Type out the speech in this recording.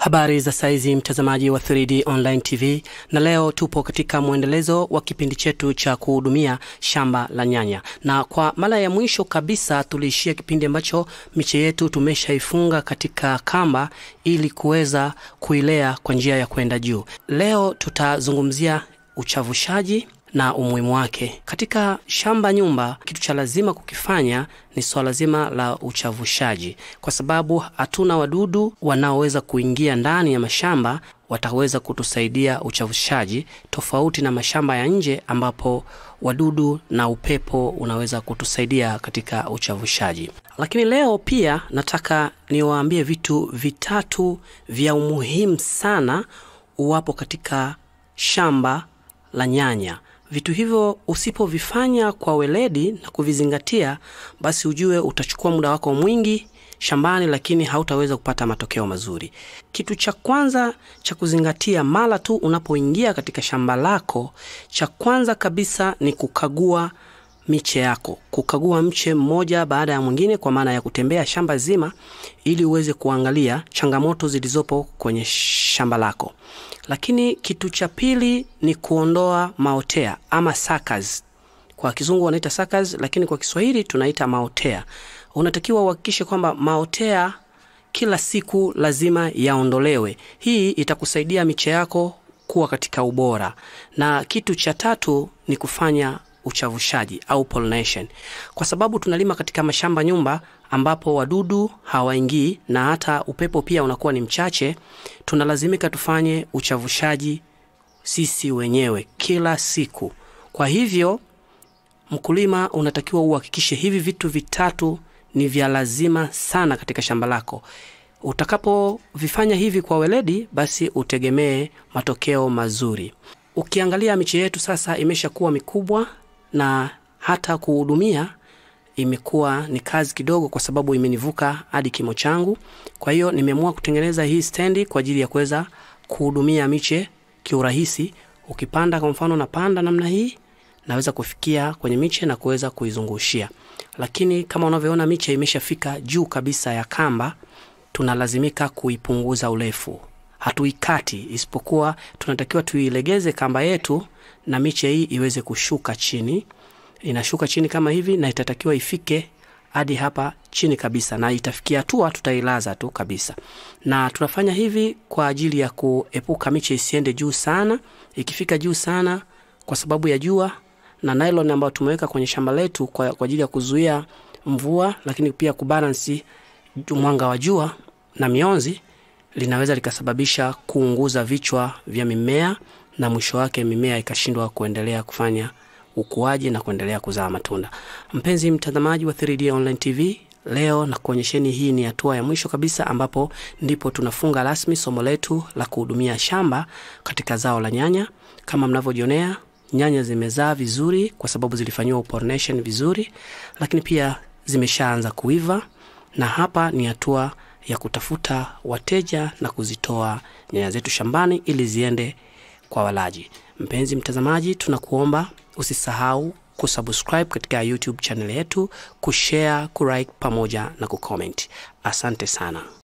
Habari za saizi mtazamaji wa 3D Online TV, na leo tupo katika mwendelezo wa kipindi chetu cha kuhudumia shamba la nyanya, na kwa mara ya mwisho kabisa tuliishia kipindi ambacho miche yetu tumeshaifunga katika kamba ili kuweza kuilea kwa njia ya kwenda juu. Leo tutazungumzia uchavushaji na umuhimu wake katika shamba nyumba. Kitu cha lazima kukifanya ni swala zima la uchavushaji, kwa sababu hatuna wadudu wanaoweza kuingia ndani ya mashamba wataweza kutusaidia uchavushaji, tofauti na mashamba ya nje ambapo wadudu na upepo unaweza kutusaidia katika uchavushaji. Lakini leo pia nataka niwaambie vitu vitatu vya umuhimu sana uwapo katika shamba la nyanya. Vitu hivyo usipovifanya kwa weledi na kuvizingatia, basi ujue utachukua muda wako mwingi shambani, lakini hautaweza kupata matokeo mazuri. Kitu cha kwanza cha kuzingatia mara tu unapoingia katika shamba lako, cha kwanza kabisa ni kukagua miche yako, kukagua mche mmoja baada ya mwingine, kwa maana ya kutembea shamba zima, ili uweze kuangalia changamoto zilizopo kwenye shamba lako. Lakini kitu cha pili ni kuondoa maotea ama suckers. Kwa kizungu wanaita suckers, lakini kwa Kiswahili tunaita maotea. Unatakiwa uhakikishe kwamba maotea kila siku lazima yaondolewe. Hii itakusaidia miche yako kuwa katika ubora. Na kitu cha tatu ni kufanya uchavushaji au pollination, kwa sababu tunalima katika mashamba nyumba ambapo wadudu hawaingii na hata upepo pia unakuwa ni mchache. Tunalazimika tufanye uchavushaji sisi wenyewe kila siku. Kwa hivyo, mkulima unatakiwa uhakikishe hivi vitu vitatu ni vya lazima sana katika shamba lako. Utakapovifanya hivi kwa weledi, basi utegemee matokeo mazuri. Ukiangalia miche yetu sasa imeshakuwa mikubwa na hata kuhudumia imekuwa ni kazi kidogo, kwa sababu imenivuka hadi kimo changu. Kwa hiyo nimeamua kutengeneza hii stendi kwa ajili ya kuweza kuhudumia miche kiurahisi. Ukipanda kwa mfano, napanda namna hii, naweza kufikia kwenye miche na kuweza kuizungushia. Lakini kama unavyoona miche imeshafika juu kabisa ya kamba, tunalazimika kuipunguza urefu. Hatuikati, isipokuwa tunatakiwa tuilegeze kamba yetu na miche hii iweze kushuka chini. Inashuka chini kama hivi, na itatakiwa ifike hadi hapa chini kabisa, na itafikia hatua tutailaza tu kabisa. Na tunafanya hivi kwa ajili ya kuepuka miche isiende juu sana. Ikifika juu sana kwa sababu ya jua na nylon ambayo tumeweka kwenye shamba letu kwa, kwa ajili ya kuzuia mvua, lakini pia kubalansi mwanga wa jua na mionzi, linaweza likasababisha kuunguza vichwa vya mimea na mwisho wake mimea ikashindwa kuendelea kufanya ukuaji na kuendelea kuzaa matunda. Mpenzi mtazamaji wa 3D Online TV, leo na kuonyesheni, hii ni hatua ya mwisho kabisa, ambapo ndipo tunafunga rasmi somo letu la kuhudumia shamba katika zao la nyanya. Kama mnavyojionea, nyanya zimezaa vizuri kwa sababu zilifanyiwa pollination vizuri, lakini pia zimeshaanza kuiva, na hapa ni hatua ya kutafuta wateja na kuzitoa nyanya zetu shambani ili ziende kwa walaji. Mpenzi mtazamaji, tunakuomba usisahau kusubscribe katika YouTube channel yetu, kushare, kulike pamoja na kucomment. Asante sana.